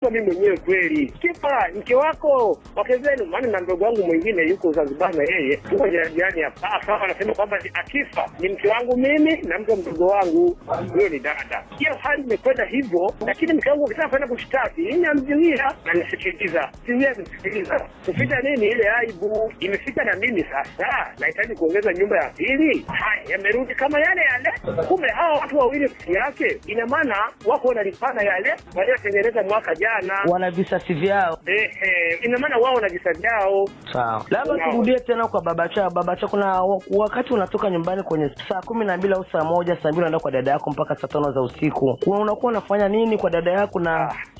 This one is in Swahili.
nimegundua mimi mwenyewe kweli. Kipa mke wako wake zenu, maana na mdogo wangu mwingine yuko Zanzibar na yeye tuko jirani hapa, akawa anasema kwamba ni- akifa ni mke wangu mimi na mke wa mdogo wangu, huyo ni dada. Hiyo hali imekwenda hivyo, lakini mke wangu akitaka kwenda kushtaki, mimi namzuia na nisikiliza, siwia nisikiliza, kufika nini ile aibu imefika na mimi sasa, nahitaji kuongeza nyumba ya pili. Haya, yamerudi kama yale yale. Kumbe hawa watu wawili peke yake, ina maana wako wanalipana yale waliotengeneza mwaka jana. wana visasi vyao Ehe, ina maana wao na visa vyao. sawa labda Sawa. turudie tena kwa babacha babacha kuna wa- wakati unatoka nyumbani kwenye saa kumi na mbili au saa moja saa mbili unaenda kwa dada yako mpaka saa tano za usiku unakuwa unafanya nini kwa dada yako na